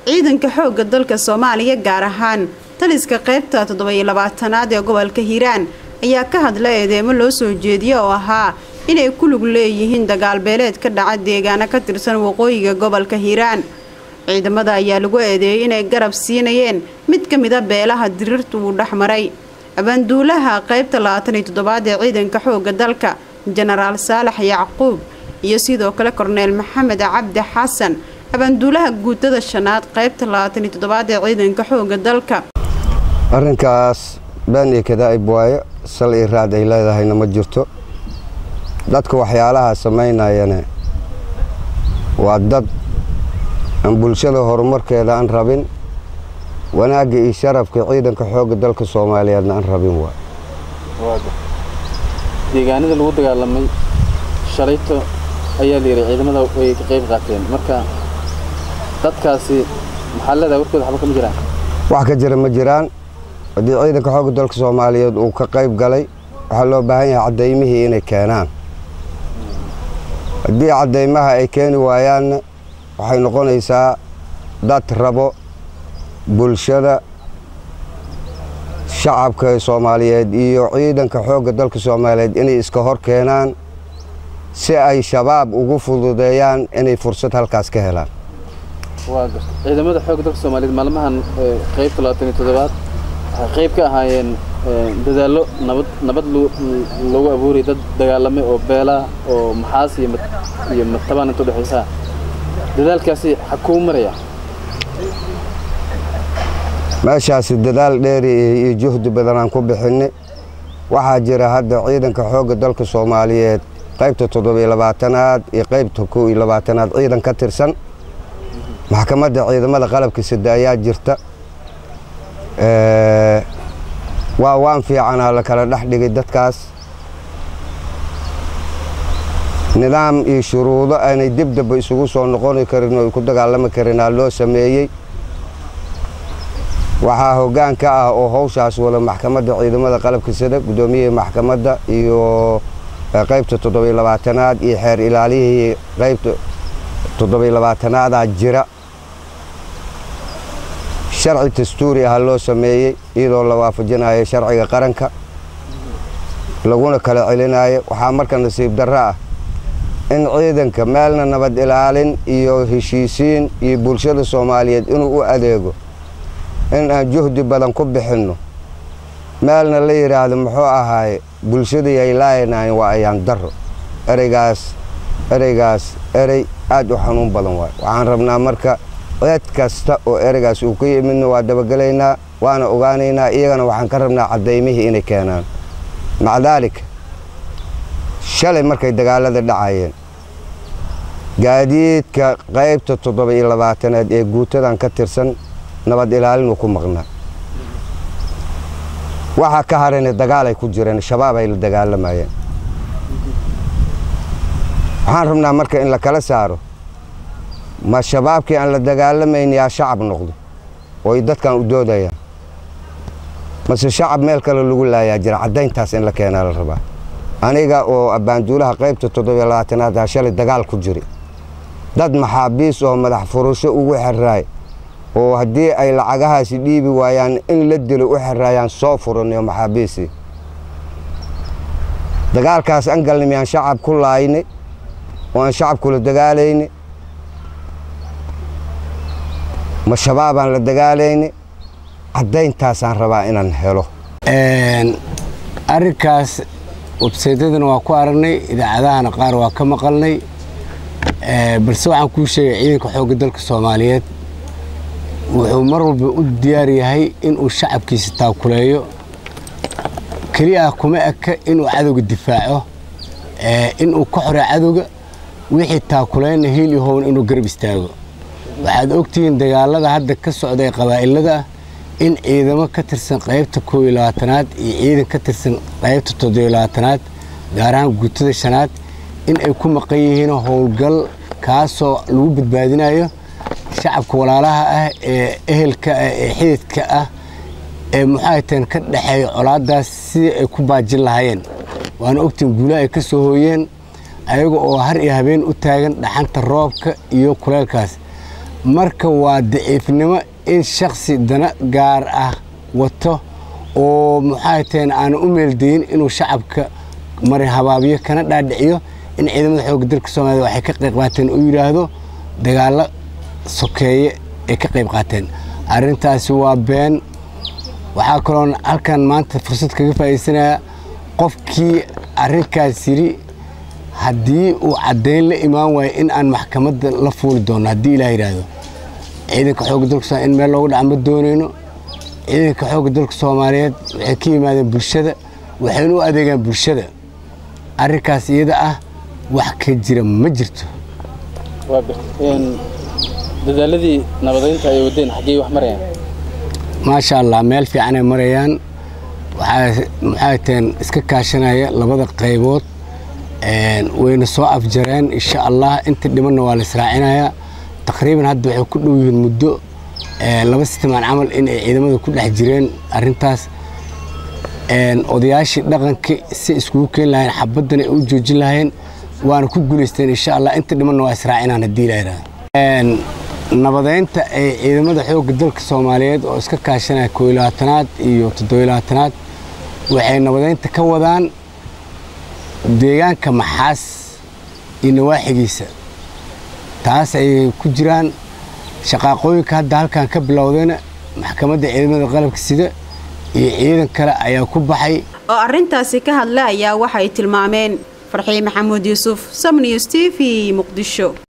ciidanka xoogga dalka soomaaliya gaar ahaan taliska qaybta toddoba-iyo labaatanaad ee gobolka hiiraan ayaa ka hadla eedeemo loo soo jeediya oo ahaa inay ku lug leeyihiin dagaalbeeleed ka dhaca deegaano ka tirsan waqooyiga gobolka hiiraan ciidamada ayaa lagu eedeeyey inay garab siinayeen mid ka mida beelaha diriirta uu dhex maray abaanduulaha qaybta labaatan iyo toddobaad ee ciidanka xoogga dalka jenaraal saalax yacquub iyo sidoo kale korneel maxamed cabdi xasan abaanduulaha guutada shanaad qaybta labaatan iyo toddobaad ee ciidanka xoogga dalka arrinkaas been iyo kadaa'ib waaye sal iyo raad ay leedahayna ma jirto dadka waxyaalaha samaynayane waa dad aan bulshada horumarkeeda aan rabin wanaagga iyo sharafka ciidanka xoogga dalka soomaaliyeedna aan rabin waa deegaanada lagu dagaalamay shalayto ayaa la yidhi ciidamada way ka qayb qaateen marka dadkaasi maxaa leedahay warkooda waxba kama jiraan wax ka jira ma jiraan haddii ciidanka xoogga dalka soomaaliyeed uu ka qayb galay waxaa loo baahan yahay caddaymihii inay keenaan haddii caddaymaha ay keeni waayaanna waxay noqonaysaa dad rabo bulshada shacabka soomaaliyeed iyo ciidanka xoogga dalka soomaaliyeed inay iska hor keenaan si ay shabaab ugu fududeeyaan inay fursad halkaas ka helaan waa garta ciidamada xoogga dalka soomaaliyeed maalmahan qaybta labaatan iyo toddobaad waxay qayb ka ahaayeen dadaallo nabad nabad lagu abuurayay dad dagaalamay oo beelaha oo maxaas iyo matabaan inta udhexaysaa dadaalkaasi xakuu maraya meeshaasi dadaal dheeri iyo juhdi badanaan ku bixinay waxaa jira hadda ciidanka xoogga dalka soomaaliyeed qaybta toddobiyo labaatanaad iyo qaybta kow iyo labaatanaad ciidan ka tirsan maxkamadda ciidamada qalabka sida ayaa jirta waa waan fiicanaa la kala dhex dhigay dadkaas nidaam iyo shuruudo aanay dibdaba isugu soo noqoni karin oo ay ku dagaalami karinaa loo sameeyey waxaa hoggaan ka ah oo hawshaas wada maxkamadda ciidamada qalabka sida guddoomiyihii maxkamadda iyo qaybta toddobiyo labaatanaad iyo xeer ilaaliyihii qaybta toddobiyo labaatanaadaa jira sharci dastuuri ah loo sameeyey iyadoo la waafajinayo sharciga qaranka laguna kala celinayo waxaa marka nasiib darro ah in ciidanka meelna nabad ilaalin iyo heshiisiin iyo bulshada soomaaliyeed inuu u adeego in aan juhdi badan ku bixinno meelna la yidhaahdo muxuu ahaaye bulshadii ay laayanayn waa ayaan darro ereygaas ereygaas erey aad u xanuun badan waay waxaan rabnaa marka cid kasta oo ereygaas uu ka yimidna waa dabagelaynaa waana ogaanaynaa iyagana waxaan ka rabnaa caddaymihii inay keenaan maca daalika shalay markay dagaalada dhacayeen gaadiidka qaybta toddoba iyo labaatanaad ee guutadan ka tirsan nabad ilaalinu ku maqnaa waxaa ka harayna dagaalay ku jireen shabaab ay la dagaalamayeen waxaan rabnaa marka in la kala saaro ma shabaabkii aan la dagaalamayn yaa shacab noqdo oo ay dadkan u doodayaan mase shacab meel kale lagu laayaa jira caddayntaas in la keenaa la rabaa aniga oo abbaanduulaha qaybta toddobiyo labaatanaad shalay dagaal ku jiri dad maxaabiis oo madax furusho ugu xeraay oo haddii ay lacagahaasi dhiibi waayaan in la dilo u xeraayaan soo furanayo maxaabiisii dagaalkaas an galna miyaan shacab ku laaynay oo aan shacab kula dagaalayni ma shabaabaan la dagaalayni caddayntaasaan rabaa inaan helo arrinkaas websaydyadana waa ku aragnay idaacadahana qaar waa ka maqalnay balse waxaan kuu sheegay ciidanka xoogga dalka soomaaliyeed wuxuu mar walba u diyaar yahay inuu shacabkiisa taakuleeyo keliya ah kuma eka inuu cadowga difaaco inuu ka xore cadowga wixii taakuleynna hiil iyo hown inuu garab istaago waxaad ogtihiin dagaalada hadda ka socday qabaa'ilada ah in ciidamo ka tirsan qaybta koob iyo labaatanaad iyo ciidan ka tirsan qaybta toddobiyo labaatanaad gaar ahaan guutada shanaad in ay ku maqan yihiin howlgal kaasoo lagu badbaadinayo shacabka walaalaha ah ee ehelka ah ee xididka ah ee muxaaytan ka dhexeeya colaadaas sidii ay ku baajin lahaayeen waana ogtiin guulaha ay ka soo hooyeen ayaga oo har iyo habeen u taagan dhaxanta roobka iyo kuleelkaas marka waa daciifnimo in shaksi dana gaar ah wato oo maxay taheen aana u meeldayin inuu shacabka mari habaabiyo kana dhaadhiciyo in ciidamada xoogga dalka soomaaliyed waxay ka qayb qaateen uu yidhaahdo dagaallo sokeeye ay ka qayb qaateen arrintaasi waa been waxaa kaloon halkan maanta fursad kaga faa'iidaysanaya qofkii arrinkaas yidhi haddii uu caddayn la imaan waayo in aan maxkamadda la fuuli doono haddii ilaah yidhaahdo ciidanka xoogga dalka soomaliya in meel loogu dhaca ma doonayno ciidanka xoogga dalka soomaaliyeed waxay ka yimaadeen bulshada waxayna u adeegaan bulshada arrinkaas iyada ah wax ka jira ma jirto waa gartay dadaaladii nabadeynta ay wadeen xaggee wax marayaan maasha allah meel fiican ay marayaan maxay taheen iska kaashanaya labada qaybood wayna soo afjareen insha allah inta dhimanna waa la israacinayaa taqriiban hadda waxay ku dhow yihiin muddo laba sitimaan camal in ay ciidamada ku dhex jireen arrintaas odayaashii dhaqanka si iskugu keeni lahayeen xabaddana ay u joojin lahayeen waana ku guulaysteen insha allah inta dhimanna waa israacinaan haddii la yidhahdo nabadeynta ay ciidamada xoogga dalka soomaaliyeed oo iska kaashanaya koo iyo labaatanaad iyo toddobiyo labaatanaad waxay nabadeynta ka wadaan deegaanka maxaas iyo nawaaxigiisa taas ayay ku jiraan shaqaaqooyinka hadda halkan ka bilowdayna maxkamadda ciidamada qalabka sida iyo ciidan kale ayaa ku baxay oo arrintaasi ka hadla ayaa waxay tilmaameen farxii maxamuud yuusuf samniws t v muqdisho